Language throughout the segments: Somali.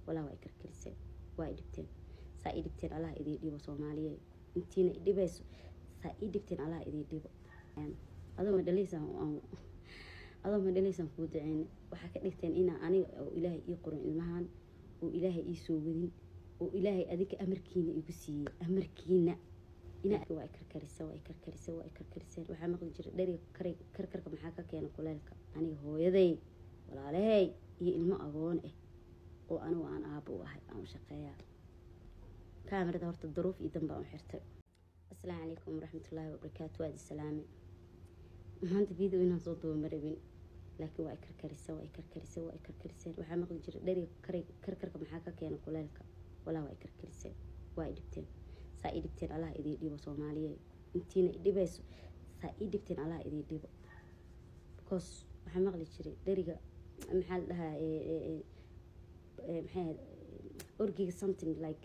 walaa waa karkariseen waa i dhibteen saa ii dhibteen allah idii dhibo soomaaliye intiina i dhibayso saa ii dhibteen allah idii dhibo adoo ma dhalaysaan adoo ma dhalaysaan kuu duceyne waxaa ka dhigteen inaa aniga oo ilaahay ii qorin ilmahan oo ilaahay ii soo wadin oo ilaahay adinka amarkiina igu siiyey amarkiina inaa waa karkarisa waa karkarisa waa karkariseen waxaa maqli jira dheriga kar karkarka maxaa ka keena kuleelka aniga hooyaday walaalahay iyo ilmo agoon ah oo anigu aan aabo u ahay aan u shaqeeyaa kaamirada horta daruuf iyo danbaa u xirtay asalaamu calaykum waraxmatullaahi wabarakaatu waadi salaame maanta video inaan soo duba ma rabin laakiin waa karkarisa waa karkarisa waa karkariseen waxaa maqli jira dheriga kar karkarka maxaa ka keena kuleelka walaa waa karkariseen waa i dhibteen saa ii dhibteen allah idii dhibo soomaaliye intiina i dhibayso saa ii dhibteen allah idii dhibo because waxaa maqli jiray dheriga maxaa la dhahaa maxay orgiga something like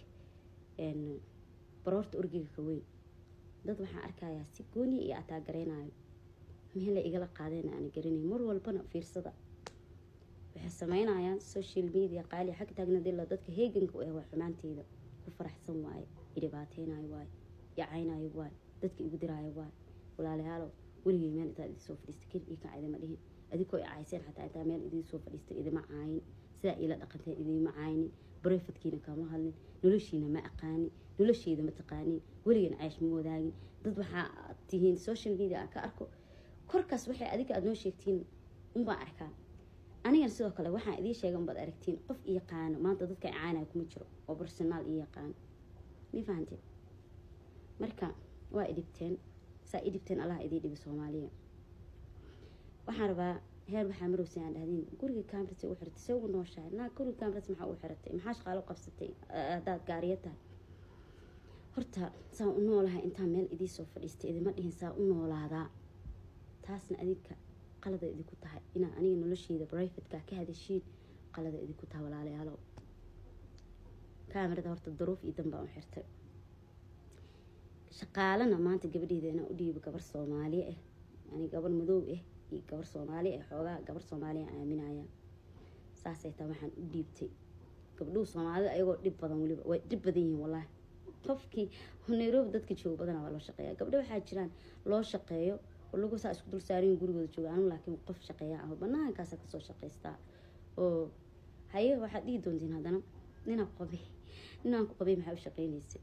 baroorta orgiga ka weyn dad waxaan arkayaa si gooniya iyo ataagareynayo meela igala qaadeen aan garanay mar walbana fiirsada waxay sameynayaan social media qaali xag taagnadila dadka heeganka u ah waa xumaanteyda ku faraxsan waaye idhibaateynayo waaye yacaynayo waaye dadka igu diraayo waaye walaalayaalow weligay meel intaad idin soo fadhiista keli ii kaca idima dhihin adinkoo i cayseen xataa intaa meel idiin soo fadhiista idima caayin sidaa iila dhaqanteen idima caynin barefadkiina kama hadlin noloshiina ma aqaanin nolosheyda ma taqaanin weligan ceysh ma wadaagin dad waxaa tihiin social media aan ka arko korkaas waxay adinka aada noo sheegtiin unbaan arkaa anigana sidoo kale waxaan idiin sheega unbaad aragtiin qof i yaqaano maanta dadka caanaya kuma jiro oo barsonaal ii yaqaano mi fahanteen marka waa idhibteen saa i dhibteen allah idii dhibi soomaaliya waxaan rabaa heer waxaa marowsa aan dhahdiin guriga camras u xiratay se ugu nooshahay naa guriga camras maxaa u xiratay maxaa shaqaalo qabsatay haddaad gaariya tahay horta saan u noolahay intaan meel idii soo fadhiistay idima dhihin saa u noolaadaa taasna adinka qalada idinku tahay inaa aniga nolosheeda brivatka ka hadashiin qalada idinku tahay walaalayaalow kaamirada horta daruuf iyo danbaa u xirtay shaqaalana maanta gabadheeda inaa u dhiibo gabar soomaali ah yani gabar madow ah iyo gabar soomaali ah xoogaa gabar soomaaliya aaminaya saasay taa waxaan u dhiibtay gabdhuhu soomaalida ayagoo dhib badan weliba way dhib badan yihiin wallaahi qofkii nairobi dadka jooga badana waa loo shaqeeya gabdho waxaa jiraan loo shaqeeyo oo lagu saa isku dul saariyin gurigooda jooga anu laakiin qof shaqeeya ah banaankaasa kasoo shaqaystaa oo haye waxaad dhihi doontiin haddana ninaan ku qabay ninaan ku qabay maxaa u shaqeynaysay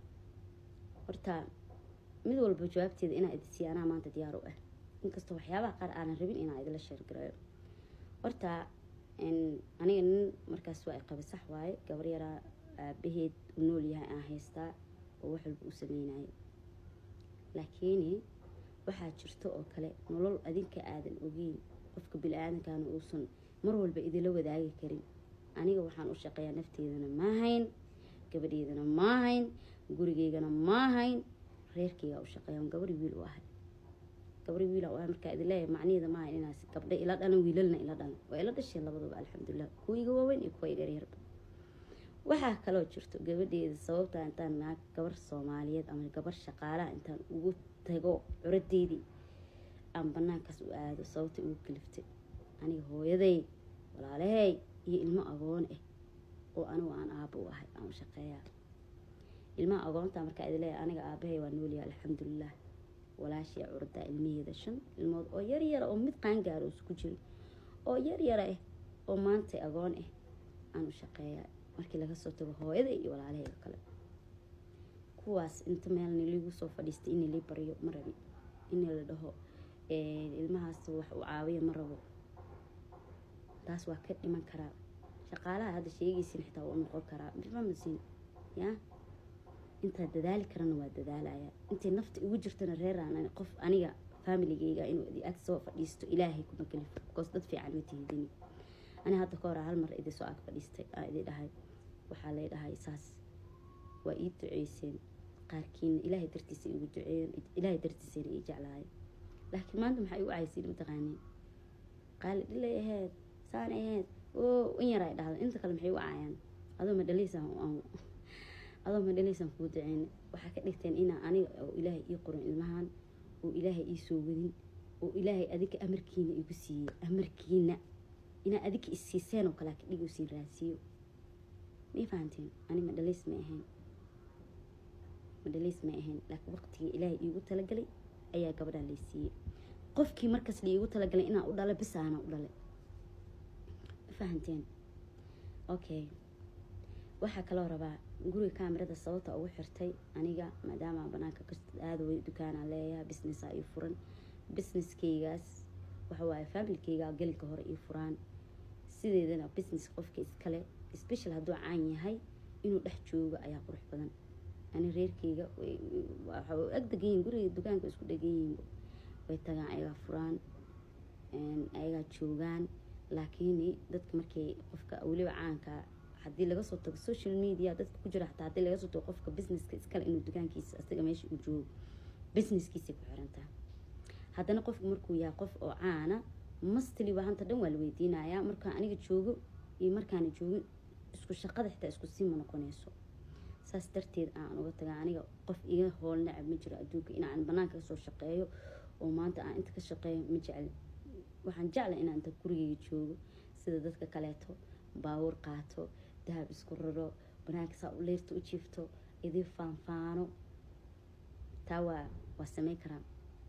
horta mid walba jawaabteeda inaa idisiiya anaa maanta diyaar u ah inkastoo waxyaabaha qaar aanan rabin inaa idila sheergareeyo horta aniga nin markaas waa qaba sax waaye gabar yaraa aabaheed u nool yahay aan haystaa oo wax walba u sameynaya laakiin waxaa jirto oo kale nolol adinka aadan ogeyn qofka bili-aadankana uusan mar walba idila wadaagi karin aniga waxaan u shaqeeyaa nafteedana maahayn gabadheedana maahayn gurigeygana maahayn reerkeygaa u shaqeeya gabar wiil u ahay gabar wiila u ahay markaa idin leeyahay macniheeda maahayn inaas gabdha ila dhalan wiilalna ila dhalan waa ila dhasheen labaduba alxamdulilah kuwa iga waaweyn iyo kuwa iga yaryarba waxaa kaloo jirto gabadheeda sababtaa intaan naag gabar soomaaliyeed ama gabar shaqaalaha intaan ugu tago curadeydii aan banaankaas u aado sababta ugu kaliftay aniga hooyaday walaalahay iyo ilmo agoon ah oo anigu aan aabo u ahay aan u shaqeeyaa ilmaha agoonta markaa idin leeyahay aniga aabahay waa noolyahay alxamdulilah walaashii curdaa ilmaheeda shan ilmood oo yaryara oo mid qaangaaro isku jiro oo yaryara ah oo maanta agoon ah aan u shaqeeyaa markii laga soo tago hooyada iyo walaalahayga kale kuwaas inta meelna liigu soo fadhiistay in lii baryo ma rabi in la dhaho ilmahaas wax u caawiya ma rabo taas waa ka dhiman karaa shaqaalaha hadda sheegaysin xitaa waa u noqon karaa mafahmaysin ya intaa dadaali karana waa dadaalaya intay nafta igu jirtana reeraan qof aniga familigeyga inuu ag soo fadhiisto ilaahay kuma kalifo because dad fiican ma tihidini ani hadda ka hor hal mar idin soo ag fadhiistay aa idin dhahay waxaa lay dhahay saas waa ii duceyseen qaarkiina ilaahay dartiisa igu duceeyeen ilaahay dartiisana ii jeclaayeen laakiin maanta maxay igu caysiin mataqaaniin qaali dhilay aheyd saan aheyd oo in yar ay dhahda inta kale maxay u caayaan adoo ma dhalaysaan adoo ma dhalaysaan kuu duceyn waxaa ka dhigteen inaa aniga oo ilaahay ii qorin ilmahan oo ilaahay ii soo wadin oo ilaahay adinka amarkiina igu siiyey amarkiina inaa adinka isiiseen oo kale ka dhig siin raasiyo may fahanteen ani madhaliis ma ahayn madhaliis ma ahayn laakiin waqtigii ilaahay iigu talagalay ayaa gabadhaan lay siiyey qofkii markaas laiigu talagalay inaan u dhalo bisaana u dhalay ma fahanteen okay waxaa kaloo rabaa guriga kaamirada sababta ugu xirtay aniga maadaama banaanka aada way dukaanaa leeyaha businessa ii furan businesskaygaas waxawaaye familkayga gelinka hore ii furaan sideedana business qofka iskale special hadduu caan yahay inuu dhex joogo ayaa qurux badan ani reerkayga waxa ag degan yihin guriga dukaanka isku dhegan yihiin way tagaan ayagaa furaan ayagaa joogaan laakiin dadka markay qofka weliba caanka haddii laga soo tago social media dadka ku jira hataa haddii laga soo tago qofka businesska iskale inuu dukaankiisa asaga meesha uu joogo businesskiisay ku xirantaa haddana qofku markuu yahay qof oo caana mastli waa hanta dhan waa la weydiinayaa markaan aniga joogo iyo markaana joogin isku shaqada xitaa isku sii ma noqonayso saas darteed aan uga taga aniga qof iga hool nacab ma jiro adduunka inaan banaanka kasoo shaqeeyo oo maanta aan inta ka shaqeeyo ma jecli waxaan jeclay inaan inta gurigeyga joogo sida dadka kaleeto baawur qaato dahab isku raro banaanka saa u leyrta u jiifto idii faanfaano taa waa waa sameyn karaa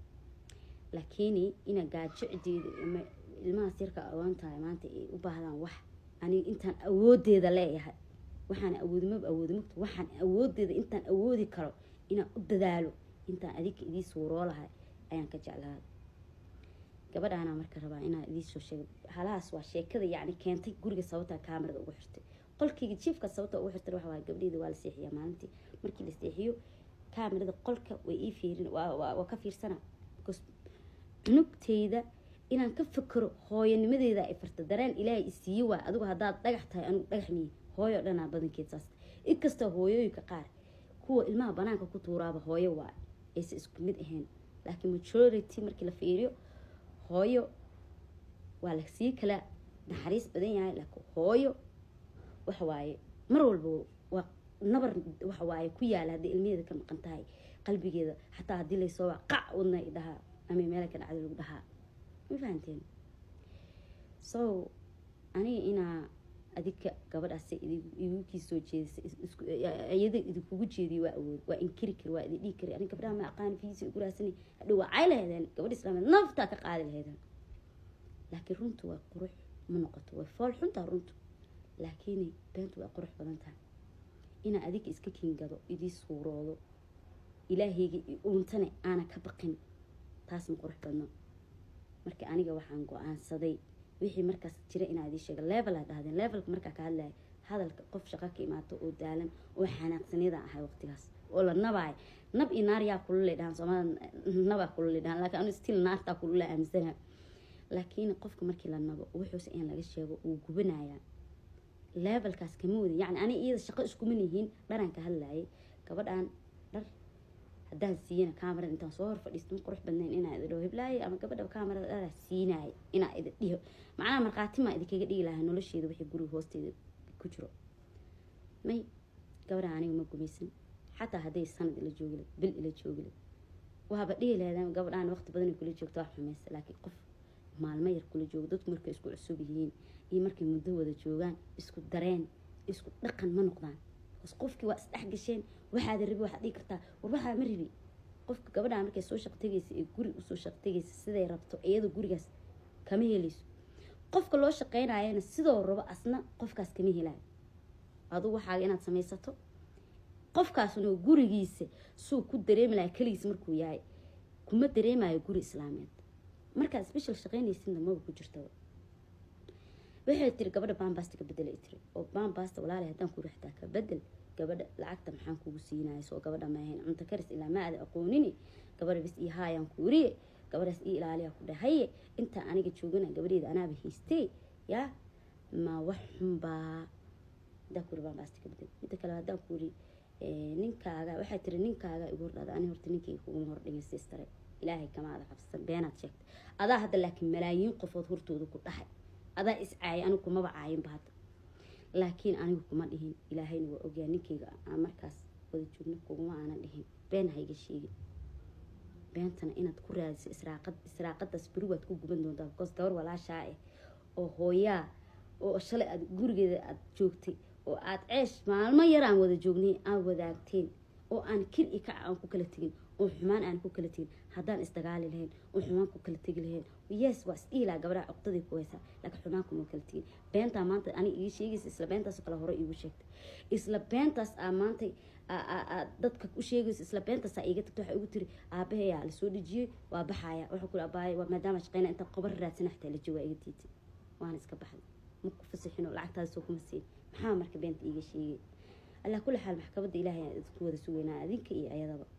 laakiin ina gaajicdeeda ilmahaas yarka agoon tahay maanta ay u baahdaan wax aniga intaan awoodeeda leeyahay waxaan awoodi maba awoodi magto waxaan awoodeeda intaan awoodi karo inaan u dadaalo intaan adika idii suuroo lahay ayaan ka jeclaaday gabadhaana marka rabaa inaan idiisoo sheega halahaas waa sheekada yacni keentay guriga sababtaa kaamarada ugu xirtay qolkayga jiifka sababta ugu xirtay waxa waay gabdheeda waa la seexiyaa maalintii markii la seexiyo kaamarada qolka way ii fiirin waa ka fiirsana cunugteyda inaan ka fikiro hooyanimadeeda ay farta dareen ilaahay isiiye waa adigu haddaad dhagax tahay anigu dhagax miye hooyo dhanaa badankeed saas inkastoo hooyooyinka qaar kuwa ilmaha banaanka ku tuuraaba hooyo waa aysa isku mid ahayn laakiin majority markii la fiiriyo hooyo waa lasii kala naxariis badan yahay laakiin hooyo waxa waaye mar walba waa nabar waxa waaye ku yaala haddii ilmaheeda ka maqan tahay qalbigeeda xataa haddii laysoo waa qac wadna i dhahaa ama meela ka dhacda lagu dhahaa ma fahanteen so aniga inaa adika gabadhaas igu kii soo jeedisa iyada idinkugu jeediyo waa awood waa inkiri kari waa idin dhihi kari aniga gabdhaha ma aqaan fiisi ugu raasani hadhow waa cay laheedeen gabadha islaameed naftaa ka qaadi laheedeen laakiin runtu waa qurux ma noqoto way fool xuntaa runtu laakiin beentu waa qurux badan tahay inaa adika iska kiingado idii suuroodo ilaahayga uuntane aana ka baqin taas ma qurux badno marka aniga waxaan go-aansaday wixii markaas jira inaa idii sheega level aa dhahdeen levelka markaa ka hadlaya hadalka qof shaqo ka imaato oo daalan oo xanaaqsaniyada ahay waqtigaas oo la nabaay nab iyo naar yaa kulule dhahan soomaalida nabaa kulule dhahan laakiin anu still naartaa kulule aaminsana laakiin qofka markii la nabo wuxuuse in laga sheego uu gubanayaa levelkaas kama wada yacni ani iyada shaqo iskuma nihiin dharaan ka hadlayay gabadhan dhar haddaan siiyana kamarada intaan soo hor fadhiisto ma qurux badnayn inaa idi dhaho hiblaaye ama gabadha kamarada dharaa siinaaya inaa idi dhiho macnaha markhaati maa idinkaga dhigi lahaa nolosheeda wixii guriga hoosteeda ku jiro may gabadha aniga ma gumaysan xataa hadday sanad ila joogila bil ila joogila waaba dhihi lahaydaan gabadhaan waqti badan kula joogto wax xumaysa laakiin qof maalmo yar kula joogo dadku markay isku cusub yihiin iyo markay muddo wada joogaan isku dareen isku dhaqan ma noqdaan bas qofkii waa isdhex gasheen waxaada rabi waxaad dhigi kartaa war waxaa ma rabi qofka gabadhaa markay soo shaqtegaysa ee guri usoo shaqtegaysa siday rabto iyada gurigaas kama helayso qofka loo shaqeynayana sidoo rabo asna qofkaas kama helayo aduu waxaaga inaad samaysato qofkaasna gurigiisa suu ku dareemi laha keligiis markuu yahay kuma dareemayo guri islaameed markaad special shaqeynaysidna maba ku jirtaba waxay tiri gabadha bambasta ka bedela tiri oo bambasta walaala haddaan kuri xataa ka bedel gabadha lacagta maxaan kugu siinaya soo gabadha maahayn cunto karis ilaa ma aada aqoonini gabadha bis ii haayaan kuuriye gabadhaas ii ilaaliyaa ku dhahaye intaa aniga joogana gabadheeda anaaba haystee yaa ma wax xunbaa haddaan kuri bambasta ka bedel midda kale haddaan kuri ninkaaga waxay tiri ninkaaga igu hordhada ani horta ninkayga kuguma hordhigin sistare ilaahay kamaada cabsan beenaad sheegtay adaa hadda laakiin malaayiin qofood hortooda ku dhahay adaa is caayay anigu kumaba caayinba hadda laakiin anigu kuma dhihin ilaahayna waa ogyaa ninkayga aan markaas wada joogno kuguma aanan dhihin been hayga sheegin beentana inaad ku raadiso israaqad israaqadaas beri waad ku guban doontaa because gabar walaashaa ah oo hooyaa oo shalay aad gurigeeda aad joogtay oo aad ceesh maalmo yar aan wada joognay aan wadaagteen oo aan kir i kac aan ku kala tegin oo xumaan aan ku kala tegin haddaan isdagaali lahayn oo xumaan ku kala tegi lahayn yes waa isdhiilaa gabdhaha cuqdadii ku haysaa laakiin xumaan kuma kala tegin beentaa maanta ani ii sheegaysa isla beentaasoo kale hore iigu sheegtay isla beentaas aa maanta dadka u sheegayso isla beentaas aa iiga tagto waxaa igu tiri aabahayaa lasoo dhejiyey waa baxaya waxaa kuli abaaya waa maadaama shaqeyna inta qobar raadsana xataa la joogaa iga diitay waana iska baxday ma ku fasixino lacagtaasoo kuma siin maxaa marka beenta iiga sheegay allah kulli xaal maxkamadda ilaahay aan idinku wada sugeynaa adinka iyo ayadaba